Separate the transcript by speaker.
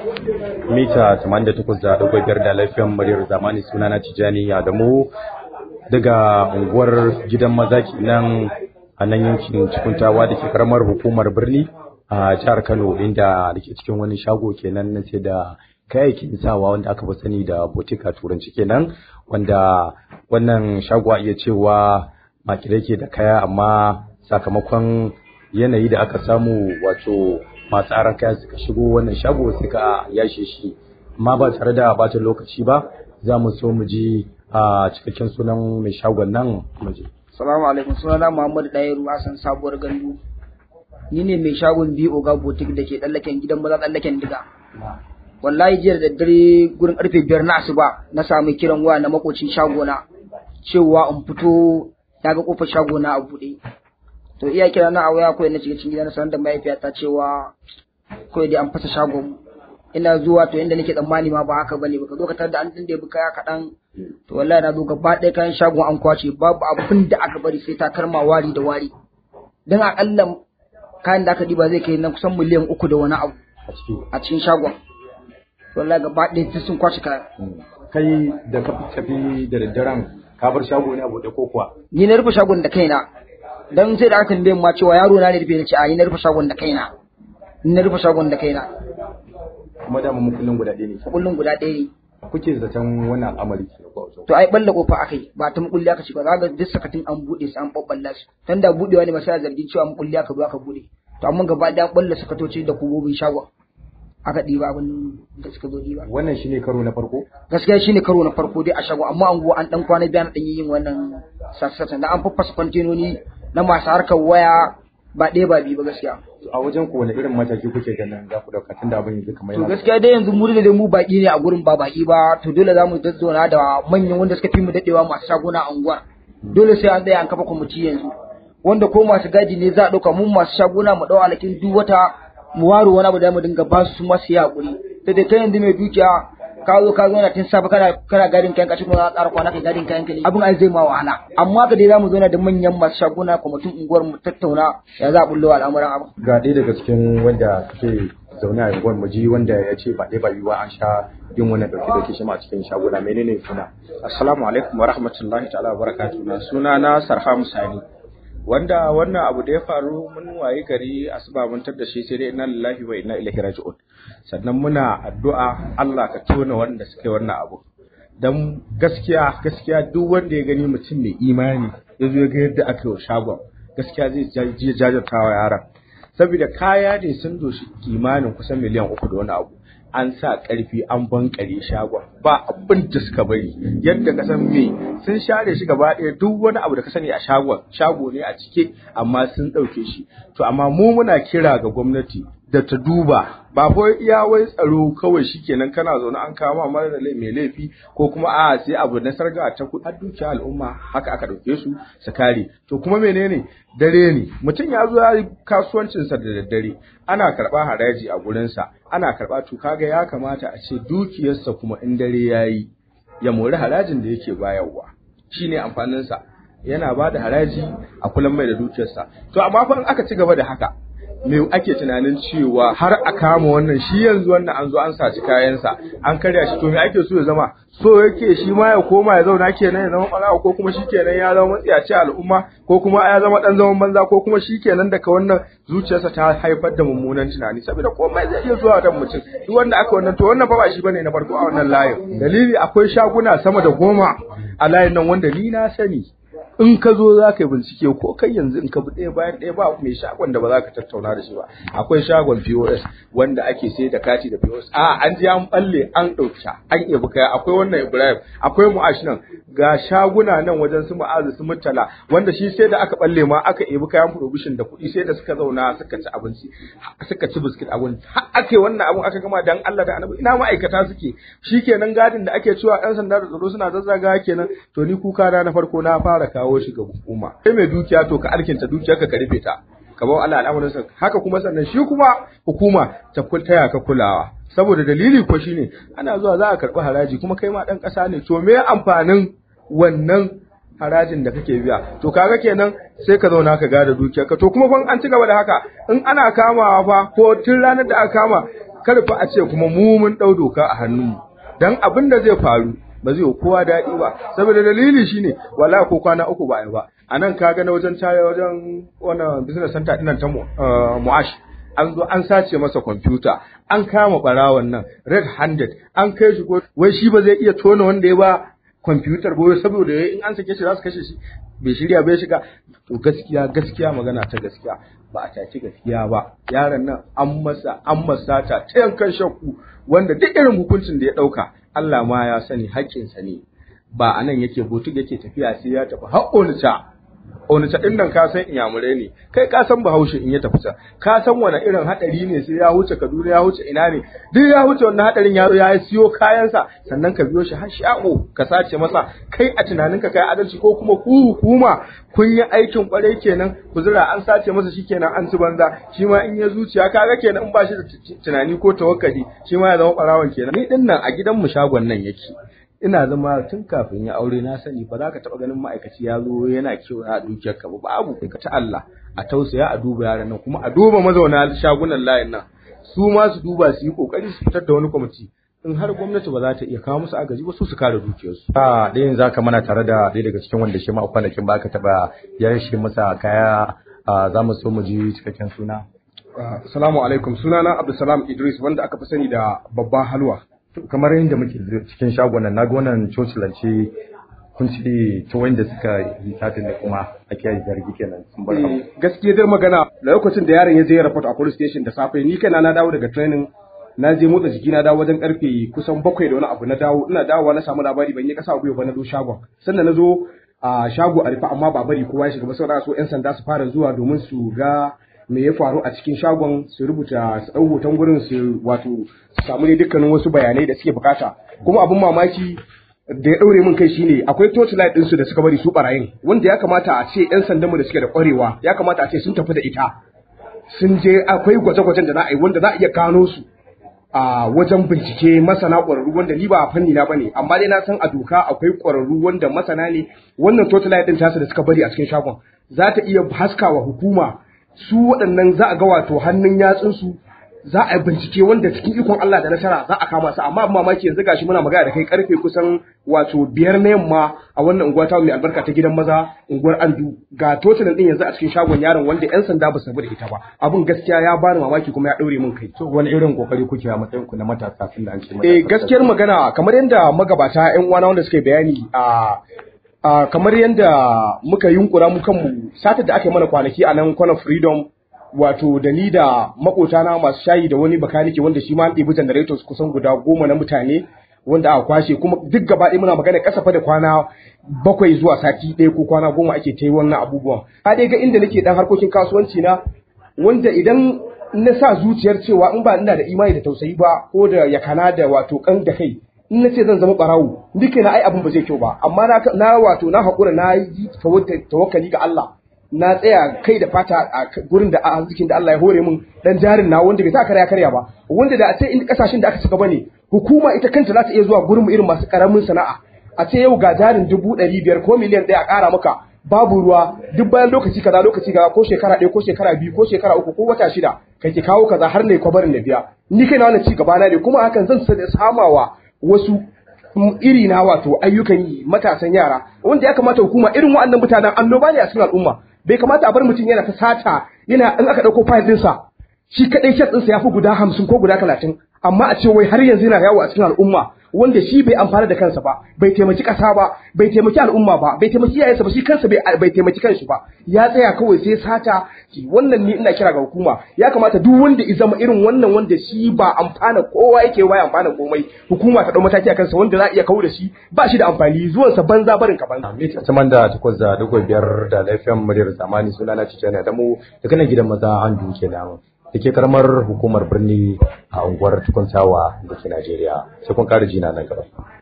Speaker 1: mita 88.5 da lafiyan muryar zamani sunana Tijani Adamu daga unguwar gidan maza nan a nan yankin cikuntawa da ke karamar hukumar birni a jihar Kano inda da ke cikin wani shago kenan na sai da kayayyakin sawa wanda aka fi sani da botika turanci kenan wanda wannan shago a iya cewa makire ke da kaya amma sakamakon yanayi da aka samu wato masu aran kaya suka shigo wannan shago suka yashe shi amma ba tare da bata lokaci ba za mu so mu ji a cikakken sunan mai shagon nan mu ji
Speaker 2: Salamu alaikum sunana Muhammadu Dayiru Hassan sabuwar gandu. Ni ne mai shagon biyu Oga Botik da ke tsallaken gidan maza tsallaken diga. Wallahi jiya da daddare gurin karfe biyar na asuba na samu kiran waya na makocin shagona cewa in fito ya ga kofar shagona a buɗe. To iya kira na a waya kawai na shiga cikin gida na sanar da mahaifiyata cewa kawai dai an fasa shagon ina zuwa to inda nake tsammani ma ba haka bane baka zo ka tar da an dinde kaya kaɗan to wallahi na zo gaba ɗaya kayan shagon an kwace babu abin da aka bari sai takarma wari da wari dan akalla kayan da aka diba zai kai na kusan miliyan uku da wani abu a cikin shagon wallahi gaba ɗaya duk sun kwace kaya
Speaker 1: kai da ka tafi da daddaren ka bar shago ne a buɗe ko kuwa
Speaker 2: ni na rufe shagon da kaina dan sai da aka tambaye ma cewa yaro na ne rufe ni ce a ni na rufe shagon da kaina ni na rufe shagon da kaina
Speaker 1: kuma da mu kullun guda ɗaya ne
Speaker 2: kullun guda ɗaya ne
Speaker 1: kuke zaton wannan al'amari ke ko
Speaker 2: to ai balla kofa akai ba ta mukulli aka ci ba ga duk sakatin an bude su an babballa su dan da budewa ne masaya zargin cewa mukulli aka zo aka bude to amma gaba da balla sakatoci da kubobin shagon aka diba abin da suka zo diba
Speaker 1: wannan shine karo na farko
Speaker 2: gaskiya shine karo na farko dai a shagon amma an go an dan kwana biya na dan yin wannan sassatan da an faffasa kwantenoni na masu harkar waya ba ɗaya ba biyu ba gaskiya
Speaker 1: a wajen ku wani irin mataki kuke ganin za ku dauka tunda abin yanzu kamar
Speaker 2: to gaskiya dai yanzu mu da mu baki ne a gurin ba baki ba to dole za mu zazzauna da manyan wanda suka fi mu dadewa masu shaguna a unguwar dole sai an tsaya an kafa kwamiti yanzu wanda ko masu gadi ne za a dauka mun masu shaguna mu dau alakin duk wata mu ware wani abu da mu dinga ba su masu yaƙuri da dai kai yanzu mai dukiya ka zo ka zo na tun safe kana kana gadin kayan kashi kuma tsara kwana kai gadin kayan kali abin ai zai ma wahala amma ka dai zamu zauna da manyan masu shaguna kwamitin unguwar mu tattauna ya za a bullo al'amuran abu
Speaker 1: ga ɗaya daga cikin wanda suke zaune a unguwar mu ji wanda ya ce ba ɗaya ba biyu an sha yin wannan ɗauke ɗauke shi ma a cikin shaguna menene suna
Speaker 3: assalamu alaikum wa rahmatullahi ta'ala wa barakatuh suna na sarha musani wanda wannan abu da ya faru mun waye gari asuba mun tar da shi sai dai inna lillahi wa inna ilaihi raji'un sannan muna addu'a Allah ka tona wanda suke wannan abu dan gaskiya gaskiya duk wanda ya gani mutum mai imani ya zo ya ga yadda aka yi shagon gaskiya zai ji jajirtawa yaran saboda kaya ne sun doshi kimanin kusan miliyan uku da wani abu an sa ƙarfi an bankare shagon ba abin da suka bari yadda ka san me sun share shi gaba ɗaya duk wani abu da ka sani a shagon shago ne a cike amma sun ɗauke shi to amma mu muna kira ga gwamnati da ta duba ba ko iya wai tsaro kawai shikenan kana zaune an kama mara mai laifi ko kuma a sai abu na sarga ta kuɗi har dukiya al'umma haka aka ɗauke su su kare to kuma menene dare ne mutum ya zo ya yi kasuwancinsa da daddare ana karɓa haraji a gurinsa ana karɓa to kaga ya kamata a ce dukiyarsa kuma in dare ya yi ya mori harajin da yake bayarwa shine amfaninsa yana ba da haraji a kullum mai da dukiyarsa to amma fa in aka ci gaba da haka me ake tunanin cewa har a kama wannan shi yanzu wannan an zo an saci kayansa an karya shi to me ake so ya zama so yake shi ma ya koma ya zauna kenan ya zama ɓarawa ko kuma shi kenan ya zama matsiyaci al'umma ko kuma ya zama ɗan zaman banza ko kuma shi kenan daga wannan zuciyarsa ta haifar da mummunan tunani saboda komai zai iya zuwa dan mutum duk wanda aka wannan to wannan fa ba shi bane na farko a wannan layin dalili akwai shaguna sama da goma a layin nan wanda ni na sani in ka zo za ka yi bincike ko kai yanzu in ka bi ɗaya bayan ɗaya ba mai shagon da ba za ka tattauna da shi ba akwai shagon POS wanda ake sai da kati da POS a an ji an balle an ɗauka an ebi kaya akwai wannan Ibrahim akwai Mu'ash nan ga shaguna nan wajen su Mu'azu su Murtala wanda shi sai da aka balle ma aka ebi kayan provision da kuɗi sai da suka zauna suka ci abinci suka ci biskit a gurin har aka yi wannan abun aka gama dan Allah da Annabi ina ma'aikata suke shikenan gadin da ake cewa ɗan sanda da tsaro suna zazzaga kenan to ni kuka na na farko na fara kawo shi ga hukuma kai mai dukiya to ka alkinta dukiyarka ka rufe ta ka bawa Allah al'amarin haka kuma sannan shi kuma hukuma ta taya ka kulawa saboda dalili ko shine ana zuwa za a karɓi haraji kuma kai ma ɗan ƙasa ne to me amfanin wannan harajin da kake biya to kaga kenan sai ka zauna ka gada dukiyarka to kuma fa an ci gaba da haka in ana kamawa fa ko tun ranar da aka kama kar fa a ce kuma mu mun ɗau doka a hannunmu dan abin da zai faru ba zai kowa daɗi ba saboda dalili shine wala ko kwana uku ba ba a nan ka ga na wajen tare wajen wannan business center ɗin ta mu'ash an zo an sace masa kwamfuta an kama ɓarawon nan red handed an kai shi ko wai shi ba zai iya tona wanda ya ba kwamfutar ba saboda in an sake shi za su kashe shi bai shirya bai shiga to gaskiya gaskiya magana ta gaskiya ba a taci gaskiya ba yaron nan an masa an masa ta ta yankan shakku wanda duk irin hukuncin da ya dauka Allah ma ya sani haƙƙinsa ne ba a nan yake botu yake tafiya sai ya tafi har onita onita din nan ka san inyamurai ne kai ka san bahaushe in ya tafi can ka san wani irin hadari ne sai ya huce Kaduna ya huce ina ne duk ya huce wannan hadarin ya ya siyo kayansa sannan ka biyo shi har shago ka sace masa kai a tunaninka kai adalci ko kuma ku hukuma kun yi aikin kwarai kenan ku zira an sace masa shi kenan an ci banza shi ma in ya zuciya kaga kenan in ba shi da tunani ko tawakkali shi ma ya zama barawan kenan ni din nan a gidan mu shagon nan yake ina zama tun kafin ya aure na sani ba za ka taɓa ganin ma'aikaci ya zo yana kiwo a dukiyar ka ba babu ka ta Allah a tausaya a duba yaran nan kuma a duba mazauna shagunan layin nan su ma su duba su yi kokari su fitar da wani kwamiti in har gwamnati ba za ta iya kawo musu agaji ba su su kare dukiyarsu.
Speaker 1: a ɗayan za ka mana tare da ɗaya daga cikin wanda shi ma a kwanakin ba ka taɓa ya shi masa kaya za mu so mu ji cikakken suna.
Speaker 4: Assalamu alaikum sunana Abdulsalam Idris wanda aka fi sani da babban halwa.
Speaker 1: kamar yadda muke cikin shagon nan naga wannan cocilance kun ce ta wanda suka yi satin da kuma ake zargi kenan sun bar abu
Speaker 4: gaskiya dai magana da lokacin da yaron ya je report a police station da safe ni kaina na dawo daga training na je motsa jiki na dawo wajen karfe kusan bakwai da wani abu na dawo ina dawowa na samu labari ban yi kasa gwiwa ba na zo shagon sannan na zo a shago a rufe amma ba bari kowa ya shiga ba saboda so yan sanda su fara zuwa domin su ga me ya faru a cikin shagon su rubuta su ɗau hoton gurin su wato su samu ne dukkanin wasu bayanai da suke bukata kuma abin mamaki da ya ɗaure min kai shine akwai torchlight ɗinsu da suka bari su barayin wanda ya kamata a ce 'yan sandanmu da suke da ƙwarewa ya kamata a ce sun tafi da ita sun je akwai gwaje-gwajen da za a yi wanda za a iya gano su a wajen bincike masana ƙwararru wanda ni ba a fanni na bane amma dai na san a doka akwai ƙwararru wanda masana ne wannan torchlight ɗin tasu da suka bari a cikin shagon za ta iya haskawa hukuma su waɗannan za a ga wato hannun yatsunsu za a bincike wanda cikin ikon Allah da nasara za a kama su amma mamaki yanzu gashi muna magana da kai karfe kusan wato biyar na yamma a wannan unguwa ta mai albarka ta gidan maza unguwar Andu ga totalin din yanzu a cikin shagon yaron wanda yan sanda ba su da ita ba abun gaskiya ya bani mamaki kuma ya daure min kai
Speaker 1: to wani irin kokari kuke a matsayin ku na matasa tun da an ce
Speaker 4: eh gaskiyar magana kamar yadda magabata yan uwana wanda suka bayani a Uh, kamar yadda muka yunkura mu kanmu satar da aka yi mana kwanaki a nan kwanan freedom wato da ni da makotana masu shayi da wani bakanike wanda shi ma an ɗebi generators kusan guda goma na mutane wanda aka kwashe kuma duk gaba ɗaya muna magana kasafa da kwana bakwai zuwa sati ɗaya ko kwana goma ake ta yi wannan abubuwan ka dai ga inda nake dan harkokin kasuwanci na wanda idan na sa zuciyar cewa in ba ina da imani da tausayi ba ko da yakana da wato kan da kai in na ce zan zama barawo duka na ai abin ba zai kyau ba amma na na wato na haƙura na yi tawakkali ga Allah na tsaya kai da fata a gurin da arzikin da Allah ya hore min dan jarin na wanda bai sa karya karya ba wanda da a ce in kasashen da aka saka bane hukuma ita kanta za ta iya zuwa gurin mu irin masu karamin sana'a a ce yau ga jarin dubu ɗari biyar ko miliyan ɗaya a ƙara maka babu ruwa duk bayan lokaci kaza lokaci kaza ko shekara ɗaya ko shekara biyu ko shekara uku ko wata shida kai ki kawo kaza har ne kwabarin da biya ni kai na wannan ci gaba na ne kuma hakan zan samawa wasu iri na wato ayyukan yi matasan yara wanda ya kamata hukuma irin waɗannan mutanen annoba ne a cikin al'umma bai kamata a bar mutum yana ta sata yana in aka ɗauko fayil ɗinsa shi kaɗai kyat ɗinsa ya fi guda hamsin ko guda talatin amma a ce wai har yanzu yana yawo a cikin al'umma wanda shi bai amfana da kansa ba bai taimaki ƙasa ba bai taimaki al'umma ba bai taimaki iyayensa ba shi kansa bai taimaki kanshi ba ya tsaya kawai sai sata wannan ni ina kira ga hukuma ya kamata duk wanda ya zama irin wannan wanda shi ba amfana kowa yake waya amfana komai hukuma ta dau mataki a kansa wanda za a iya kawo da shi ba shi da amfani zuwan sa banza barin ka banza
Speaker 1: mita saman da takwas da dugo biyar da lafiyan muryar zamani suna na cikin da mu daga nan gidan maza an duke da da ke karamar hukumar birni a unguwar tukuntawa da ke Najeriya sai kun kare jina nan gaba.